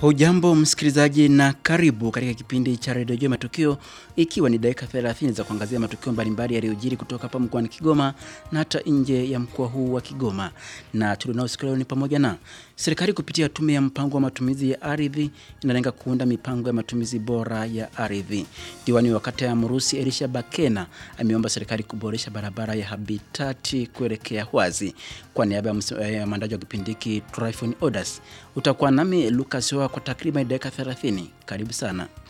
Hujambo msikilizaji na karibu katika kipindi cha redio Jua Matukio, ikiwa ni dakika 30 za kuangazia matukio mbalimbali yaliyojiri kutoka hapa mkoani Kigoma na hata nje ya mkoa huu wa Kigoma. Na tulionao siku leo ni pamoja na serikali kupitia tume ya mpango wa matumizi ya ardhi inalenga kuunda mipango ya matumizi bora ya ardhi. Diwani wa kata ya Mrusi Elisha Bakena ameomba serikali kuboresha barabara ya Habitati kuelekea Hwazi. Kwa niaba ya mwandaji wa kipindi hiki Tryphon Odas, utakuwa nami Lucas Hoa kwa takriban dakika 30. Karibu sana.